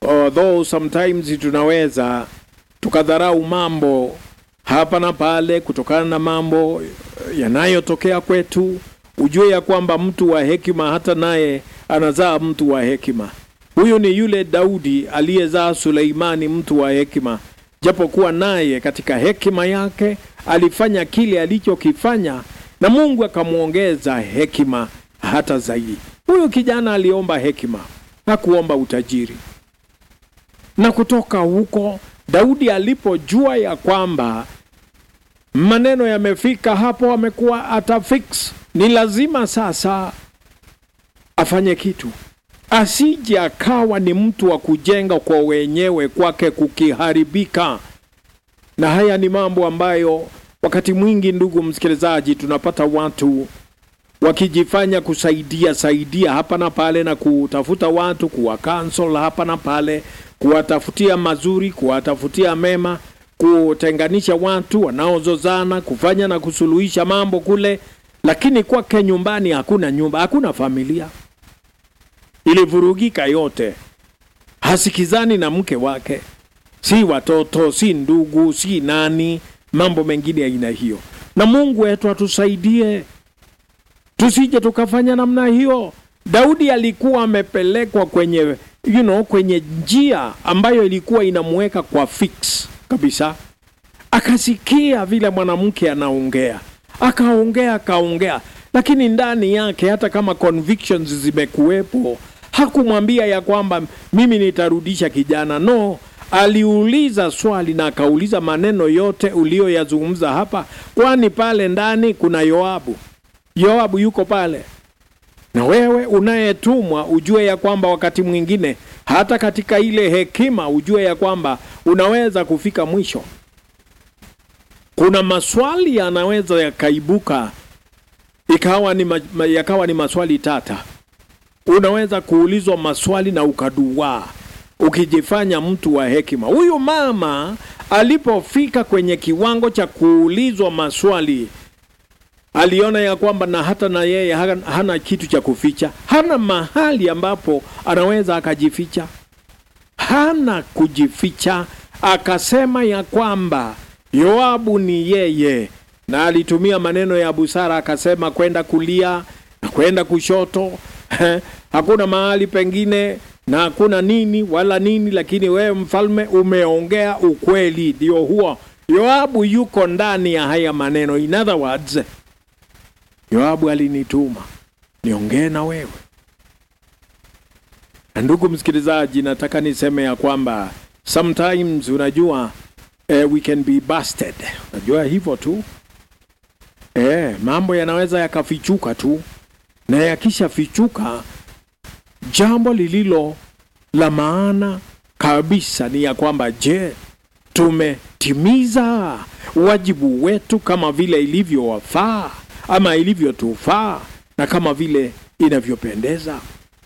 although sometimes tunaweza tukadharau mambo hapa na pale kutokana na mambo yanayotokea kwetu, ujue ya kwamba mtu wa hekima hata naye anazaa mtu wa hekima. Huyu ni yule Daudi aliyezaa Suleimani, mtu wa hekima, japokuwa naye katika hekima yake alifanya kile alichokifanya, na Mungu akamwongeza hekima hata zaidi. Huyu kijana aliomba hekima, hakuomba utajiri. Na kutoka huko Daudi alipojua ya kwamba maneno yamefika hapo, amekuwa atafix, ni lazima sasa afanye kitu, asije akawa ni mtu wa kujenga kwa wenyewe kwake kukiharibika. Na haya ni mambo ambayo wakati mwingi, ndugu msikilizaji, tunapata watu wakijifanya kusaidia saidia hapa na pale na kutafuta watu kuwa cancel hapa na pale, kuwatafutia mazuri, kuwatafutia mema, kutenganisha watu wanaozozana, kufanya na kusuluhisha mambo kule, lakini kwake nyumbani hakuna nyumba, hakuna familia, ilivurugika yote, hasikizani na mke wake, si watoto, si ndugu, si nani, mambo mengine ya aina hiyo. Na Mungu wetu atusaidie tusije tukafanya namna hiyo. Daudi alikuwa amepelekwa kwenye you know, kwenye njia ambayo ilikuwa inamuweka kwa fix kabisa. Akasikia vile mwanamke anaongea, akaongea akaongea, lakini ndani yake hata kama convictions zimekuwepo, hakumwambia ya kwamba mimi nitarudisha kijana. No, aliuliza swali na akauliza maneno yote uliyoyazungumza hapa, kwani pale ndani kuna Yoabu. Yoabu yuko pale, na wewe unayetumwa ujue ya kwamba wakati mwingine hata katika ile hekima ujue ya kwamba unaweza kufika mwisho. Kuna maswali yanaweza yakaibuka ikawa ni ma, ma- yakawa ni maswali tata. Unaweza kuulizwa maswali na ukaduaa ukijifanya mtu wa hekima. Huyu mama alipofika kwenye kiwango cha kuulizwa maswali aliona ya kwamba na hata na yeye hana, hana kitu cha kuficha, hana mahali ambapo anaweza akajificha, hana kujificha. Akasema ya kwamba Yoabu ni yeye, na alitumia maneno ya busara, akasema kwenda kulia na kwenda kushoto hakuna mahali pengine na hakuna nini wala nini, lakini wewe mfalme umeongea ukweli. Ndio huo Yoabu yuko ndani ya haya maneno. In other words, Yoabu alinituma niongee na wewe. Na ndugu msikilizaji, nataka niseme ya kwamba sometimes unajua eh, we can be busted. Unajua hivyo tu eh, mambo yanaweza yakafichuka tu, na yakishafichuka, jambo lililo la maana kabisa ni ya kwamba je, tumetimiza wajibu wetu kama vile ilivyowafaa ama ilivyotufaa na kama vile inavyopendeza.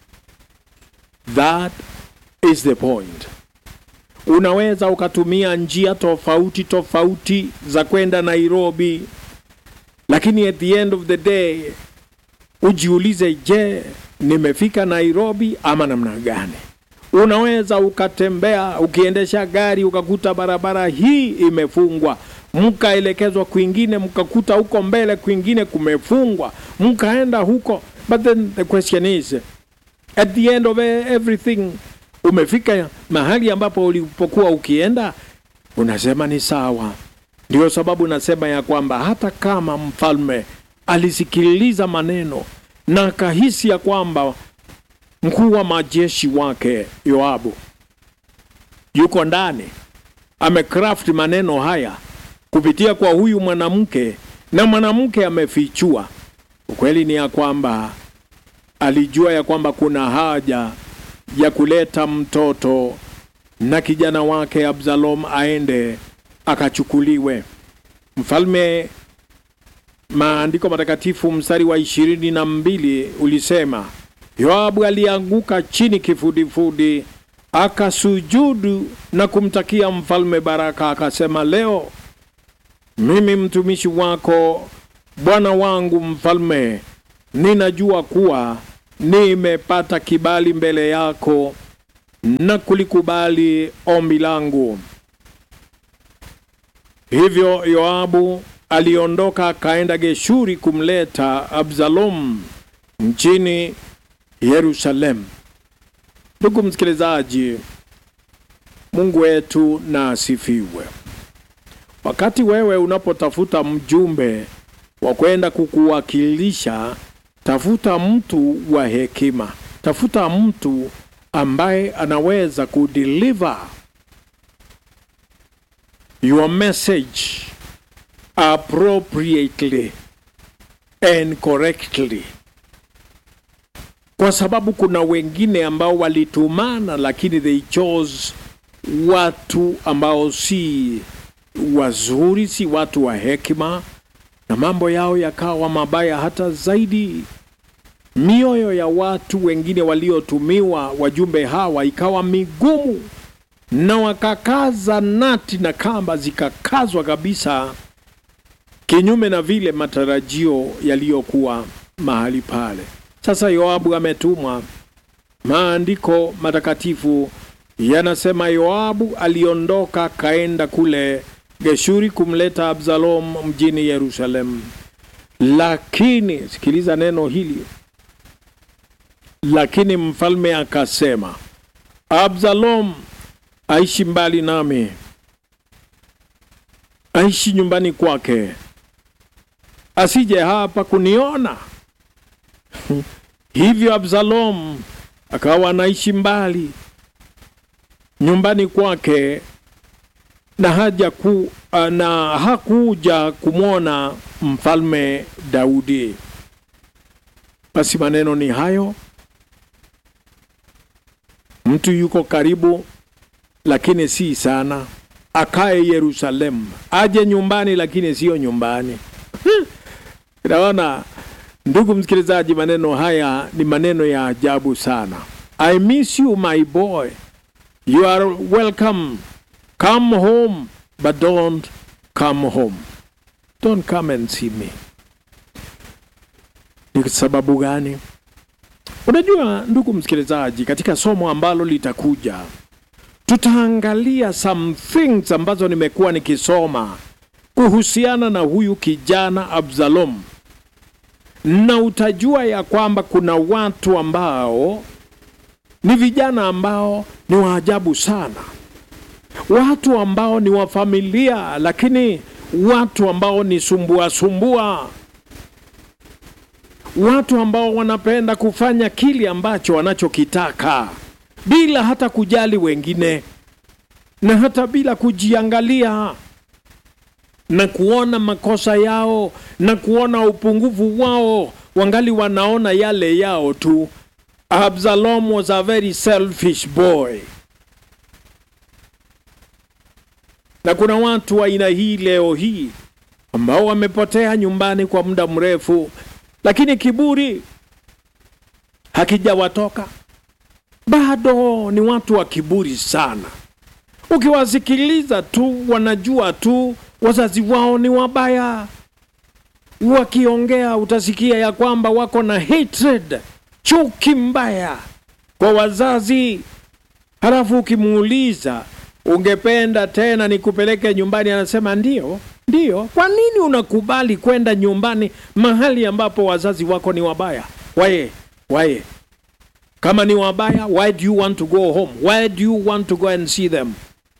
That is the point. Unaweza ukatumia njia tofauti tofauti za kwenda Nairobi, lakini at the end of the day ujiulize, je, nimefika Nairobi ama namna gani? Unaweza ukatembea ukiendesha gari ukakuta barabara hii imefungwa, mkaelekezwa kwingine, mkakuta huko mbele kwingine kumefungwa, mkaenda huko. But then the question is at the end of everything, umefika mahali ambapo ulipokuwa ukienda, unasema ni sawa. Ndio sababu nasema ya kwamba hata kama mfalme alisikiliza maneno na akahisi ya kwamba mkuu wa majeshi wake Yoabu yuko ndani, amecraft maneno haya kupitia kwa huyu mwanamke, na mwanamke amefichua ukweli. Ni ya kwamba alijua ya kwamba kuna haja ya kuleta mtoto na kijana wake Absalom aende akachukuliwe. Mfalme, maandiko matakatifu mstari wa ishirini na mbili ulisema Yoabu alianguka chini kifudifudi, akasujudu na kumtakia mfalme baraka, akasema, leo mimi mtumishi wako bwana wangu mfalme, ninajua kuwa nimepata kibali mbele yako na kulikubali ombi langu. Hivyo Yoabu aliondoka akaenda Geshuri kumleta Absalom mchini Yerusalemu. Ndugu msikilizaji, Mungu wetu na asifiwe. Wakati wewe unapotafuta mjumbe wa kwenda kukuwakilisha, tafuta mtu wa hekima, tafuta mtu ambaye anaweza kudeliver your message appropriately and correctly, kwa sababu kuna wengine ambao walitumana, lakini they chose watu ambao si wazuri, si watu wa hekima, na mambo yao yakawa mabaya hata zaidi. Mioyo ya watu wengine waliotumiwa wajumbe hawa ikawa migumu, na wakakaza nati na kamba zikakazwa kabisa, kinyume na vile matarajio yaliyokuwa mahali pale. Sasa Yoabu ametumwa. Maandiko matakatifu yanasema Yoabu aliondoka kaenda kule Geshuri kumleta Absalom mjini Yerusalemu. Lakini sikiliza neno hili, lakini mfalme akasema, Absalom aishi mbali nami, aishi nyumbani kwake, asije hapa kuniona. Hivyo Absalom akawa anaishi mbali nyumbani kwake na haja ku, na hakuja kumwona mfalme Daudi. Basi maneno ni hayo, mtu yuko karibu, lakini si sana. Akae Yerusalemu, aje nyumbani, lakini siyo nyumbani. Naona ndugu msikilizaji, maneno haya ni maneno ya ajabu sana. I miss you my boy, you are welcome Come home, but don't come home. Don't come and see me. Ni sababu gani? Unajua ndugu msikilizaji, katika somo ambalo litakuja tutaangalia some things ambazo nimekuwa nikisoma kuhusiana na huyu kijana Absalom, na utajua ya kwamba kuna watu ambao ni vijana ambao ni waajabu sana watu ambao ni wa familia, lakini watu ambao ni sumbua sumbua, watu ambao wanapenda kufanya kile ambacho wanachokitaka bila hata kujali wengine na hata bila kujiangalia na kuona makosa yao na kuona upungufu wao, wangali wanaona yale yao tu. Absalom was a very selfish boy. na kuna watu wa aina hii leo hii ambao wamepotea nyumbani kwa muda mrefu, lakini kiburi hakijawatoka bado. Ni watu wa kiburi sana. Ukiwasikiliza tu, wanajua tu wazazi wao ni wabaya. Wakiongea utasikia ya kwamba wako na hatred, chuki mbaya kwa wazazi, halafu ukimuuliza ungependa tena nikupeleke nyumbani? Anasema ndio, ndio. Kwa nini unakubali kwenda nyumbani mahali ambapo wazazi wako ni wabaya? Waye, waye, kama ni wabaya, why do you want to go home? Why do you want to go and see them?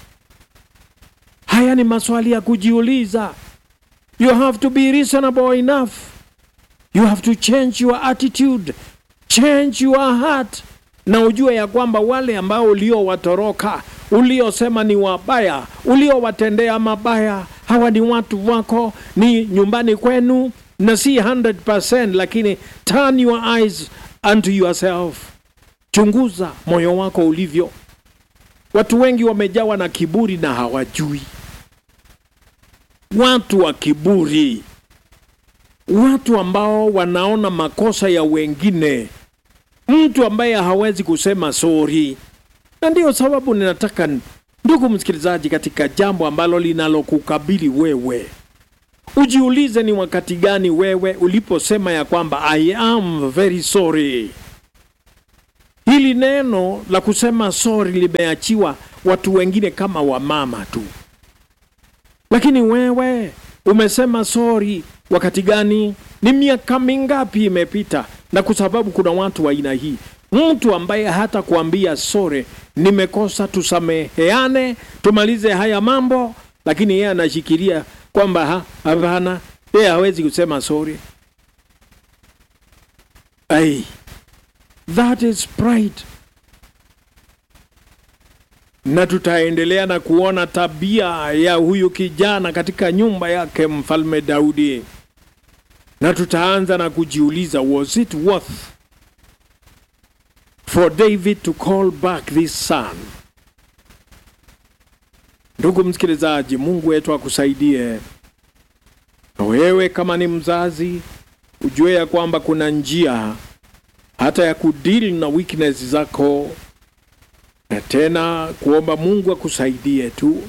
Haya ni maswali ya kujiuliza. You have to be reasonable enough. You have to change your attitude, change your heart, na ujue ya kwamba wale ambao uliowatoroka uliosema ni wabaya, uliowatendea mabaya, hawa ni watu wako, ni nyumbani kwenu, na si 100%, lakini turn your eyes unto yourself. Chunguza moyo wako ulivyo. Watu wengi wamejawa na kiburi na hawajui. Watu wa kiburi, watu ambao wanaona makosa ya wengine, mtu ambaye hawezi kusema sori na ndiyo sababu ninataka ndugu msikilizaji, katika jambo ambalo linalokukabili wewe, ujiulize ni wakati gani wewe uliposema ya kwamba I am very sorry. hili neno la kusema sorry limeachiwa watu wengine kama wamama tu, lakini wewe umesema sorry wakati gani? Ni miaka mingapi imepita? Na kwa sababu kuna watu wa aina hii, mtu ambaye hata kuambia sorry, nimekosa, tusameheane, tumalize haya mambo, lakini yeye anashikilia kwamba ha, hapana, yeye hawezi kusema sorry. Ai, that is pride. Na tutaendelea na kuona tabia ya huyu kijana katika nyumba yake mfalme Daudi, na tutaanza na kujiuliza, was it worth for David to call back this son? Ndugu msikilizaji, Mungu wetu akusaidie. Na wewe kama ni mzazi, ujue ya kwamba kuna njia hata ya kudili na weakness zako, na tena kuomba Mungu akusaidie tu,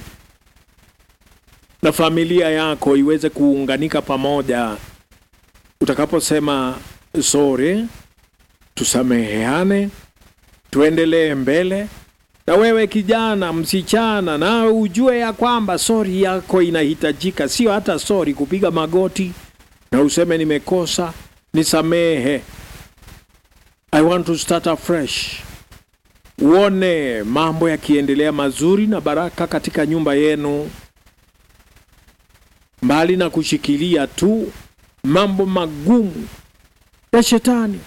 na familia yako iweze kuunganika pamoja. Utakaposema sorry, tusameheane, tuendelee mbele. Na wewe kijana, msichana, na ujue ya kwamba sori yako inahitajika, sio hata sori kupiga magoti na useme nimekosa, nisamehe, I want to start afresh. Uone mambo yakiendelea mazuri na baraka katika nyumba yenu, mbali na kushikilia tu mambo magumu ya shetani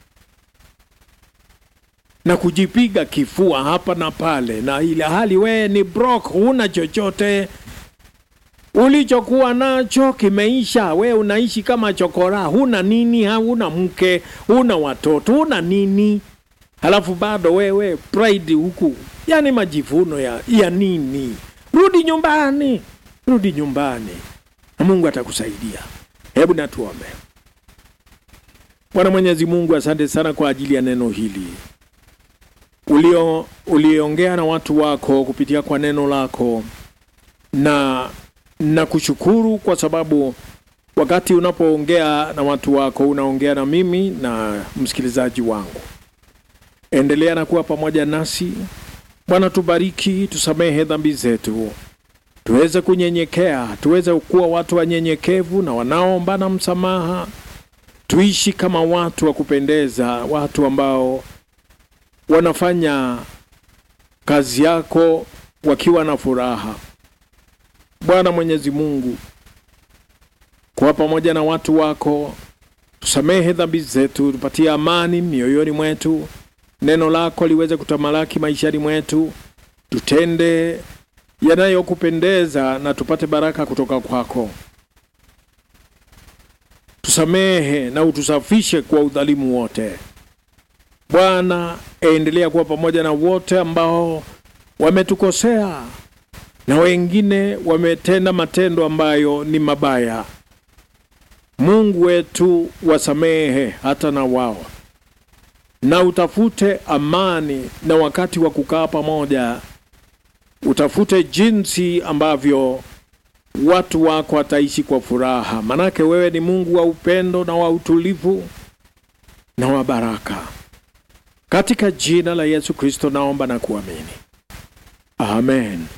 na kujipiga kifua hapa na pale, na ile hali wewe ni broke, huna chochote ulichokuwa nacho kimeisha. We unaishi kama chokora, huna nini, huna mke, huna watoto, huna nini, halafu bado wewe pride huku, yani majivuno ya, ya nini? Rudi nyumbani, rudi nyumbani na Mungu atakusaidia. Hebu natuombe. Bwana Mwenyezi Mungu, asante sana kwa ajili ya neno hili ulio uliongea na watu wako kupitia kwa neno lako, na na kushukuru kwa sababu wakati unapoongea na watu wako unaongea na mimi na msikilizaji wangu. Endelea na kuwa pamoja nasi Bwana, tubariki, tusamehe dhambi zetu, tuweze kunyenyekea, tuweze kuwa watu wanyenyekevu na wanaoombana msamaha, tuishi kama watu wa kupendeza, watu ambao wanafanya kazi yako wakiwa na furaha. Bwana Mwenyezi Mungu, kuwa pamoja na watu wako, tusamehe dhambi zetu, tupatie amani mioyoni mwetu, neno lako liweze kutamalaki maishani mwetu, tutende yanayokupendeza na tupate baraka kutoka kwako. Tusamehe na utusafishe kwa udhalimu wote. Bwana, endelea kuwa pamoja na wote ambao wametukosea na wengine wametenda matendo ambayo ni mabaya. Mungu wetu, wasamehe hata na wao, na utafute amani na wakati wa kukaa pamoja, utafute jinsi ambavyo watu wako wataishi kwa furaha, manake wewe ni Mungu wa upendo na wa utulivu na wa baraka. Katika jina la Yesu Kristo naomba na kuamini, amen.